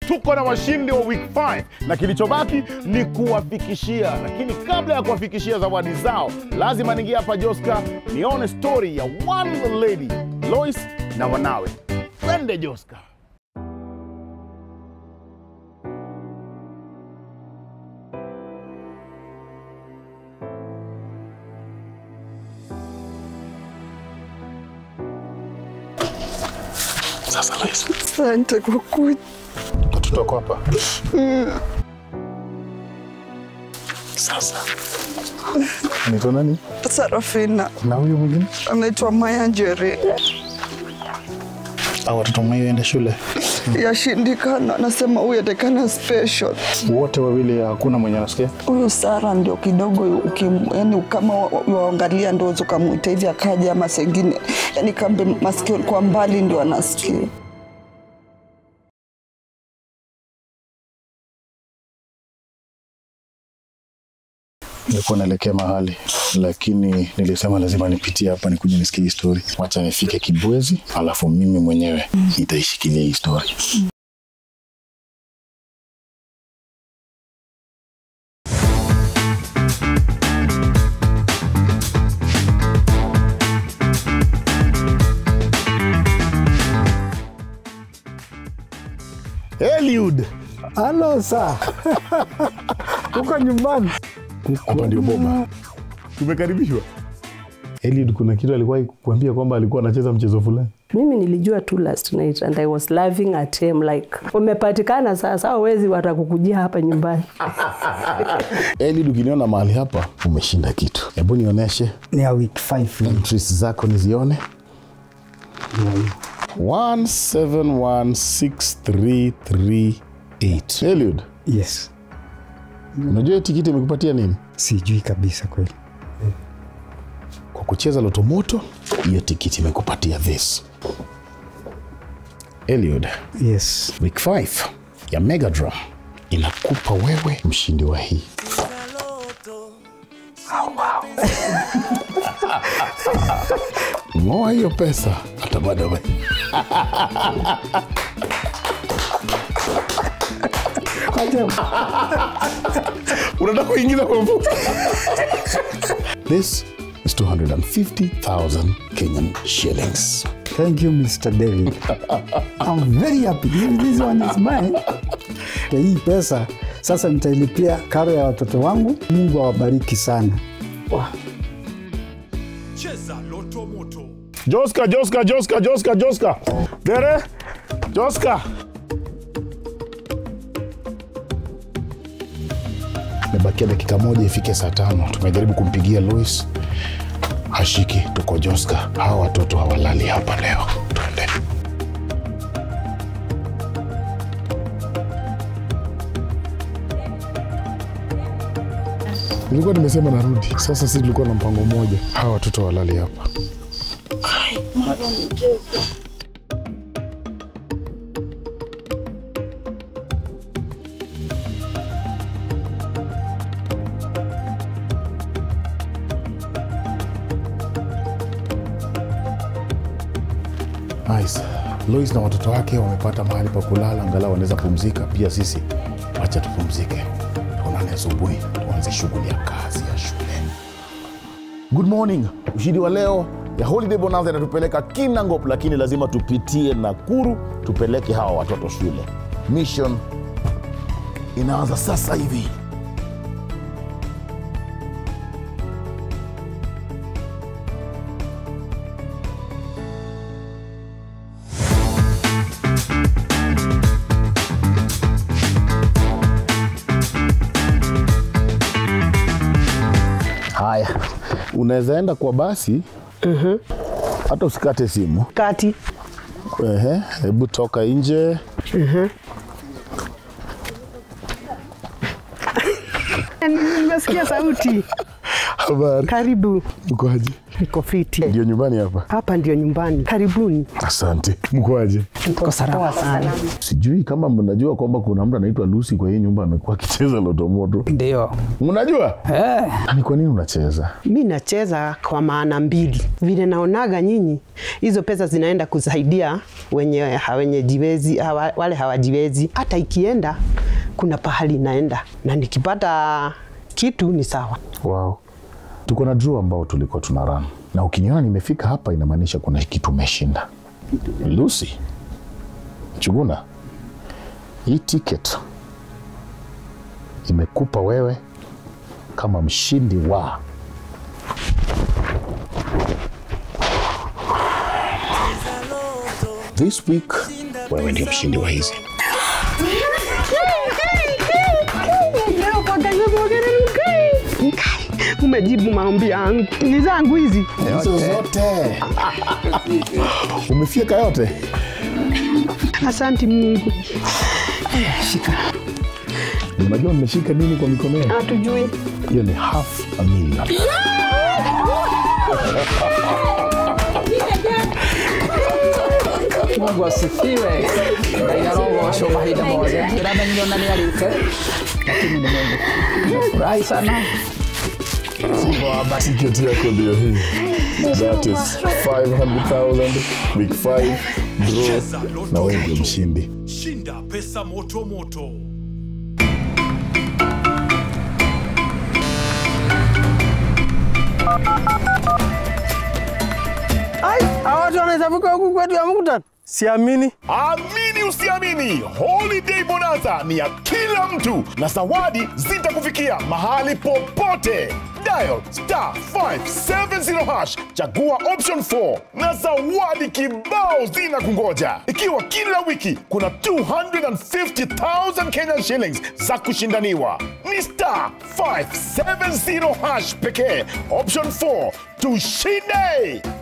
tuko na washindi wa week 5 na kilichobaki ni kuwafikishia, lakini kabla ya kuwafikishia zawadi zao, lazima niingia hapa Joska nione story ya one lady Lois na wanawe. Twende Joska. Sasa Lois, Asante kwa kuja. watoto wako hapa sasa. Anaitwa nani? Sarafina Na huyu mwingine? anaitwa Maya Njeri, Au watoto mwayoenda shule yashindikana, anasema huyu atakana special. wote wawili, hakuna mwenye anasikia. Huyu Sara ndio kidogo, ukim- yani kama wa- waangalia ndo ukamwita hivi akaja, ama sengine yani kambe masikio kwa mbali ndio anasikia. Nilikuwa naelekea mahali lakini nilisema lazima nipitie hapa nikuje nisikie hii story. Wacha nifike Kibwezi, alafu mimi mwenyewe nitaishikilia hii story. Eliud, Halo sa uko nyumbani? hapa ndio Boba. Tumekaribishwa. Eliud, kuna kitu alikuwa kuambia kwamba alikuwa anacheza mchezo fulani. Mimi nilijua tu last night and I was laughing at him like umepatikana sasa, hao wezi watakukujia hapa nyumbani. Eliud, ukiniona mahali hapa umeshinda kitu. Hebu nionyeshe Ni ya week 5 hii. entries zako nizione. 171633 Eliud, Yes, unajua hii tikiti imekupatia nini? sijui kabisa kweli. Kwa kucheza loto moto, hiyo tikiti imekupatia this. Eliud, Yes, week 5 ya Mega Draw inakupa wewe mshindi wa hii. Ng'oa hiyo pesa hata baadaye. unataka kuingiza kwa mfuko. This is 250,000 Kenyan shillings. thank you Mr. David. I'm very happy. This one is mine. Kwa hii pesa sasa nitailipia karo ya watoto wangu. Mungu awabariki sana. Joska, Joska, Joska, Joska, Joska. Dere, Joska. Mebakia dakika moja ifike saa tano. Tumejaribu kumpigia Louis hashiki. Tuko Joska, hawa watoto hawalali hapa leo. Twende. Nilikuwa nimesema narudi. Sasa sisi tulikuwa na mpango mmoja, hawa watoto hawalali hapa. Nice. Lois na watoto wake wamepata mahali pa kulala, angalau wanaweza pumzika. Pia sisi wacha tupumzike, tuonane asubuhi, tuanze shughuli ya kazi ya shule. Good morning. Ushindi wa leo ya Holiday Bonanza inatupeleka Kinangop, lakini lazima tupitie Nakuru tupeleke hawa watoto shule. Mission inaanza sasa hivi. Haya, unaweza enda kwa basi hata usikate simu. Kati Ehe, hebu toka nje. nimesikia sauti. Habari, Karibu. ukoaje? Niko fiti. Ndio nyumbani hapa. Hapa ndio nyumbani. Karibuni. Asante. Mkoaje? Niko salama sana. Sijui kama mnajua kwamba kuna mtu anaitwa Lucy kwa hii nyumba amekuwa akicheza lotomoto. Ndio. Mnajua? Eh. Na ni kwa nini unacheza? Mi nacheza kwa maana mbili. Vile naonaga nyinyi, hizo pesa zinaenda kusaidia wenye hawenyejiwezi, hawa, wale hawajiwezi. Hata ikienda kuna pahali inaenda, na nikipata kitu ni sawa. Wow. Tuko na draw ambao tulikuwa tuna run. Na ukiniona nimefika hapa inamaanisha kuna kitu umeshinda. Lucy. Chuguna. Hii ticket imekupa wewe kama mshindi wa This week wewe ndio mshindi wa hizi. Umejibu maombi yangu, ni zangu hizi. Hizo zote. Umefika yote? Asante Mungu. Shika. Unajua nimeshika nini kwa mikono yangu? Hatujui. Hiyo ni half a million. Mungu asifiwe. Ngai arogocwo mahinda mothe. Ndĩramenyire ona nĩ arĩte, lakini ni Mungu. Nimefurahi sana. Mungu awabariki. Tiketi yako ndio hii. That is 500,000 week 5 draw na wewe ndio mshindi. Shinda pesa moto moto. Ai, hawa watu wanaweza vuka huku kwetu ya mkutano? Siamini. Amini usiamini, Holiday Bonanza ni ya kila mtu na zawadi zitakufikia mahali popote. Dial star 570 hash, chagua option 4 na zawadi kibao zina kungoja. Ikiwa kila wiki kuna 250,000 Kenyan shillings za kushindaniwa. Ni star 570 hash pekee, option 4 tushinde.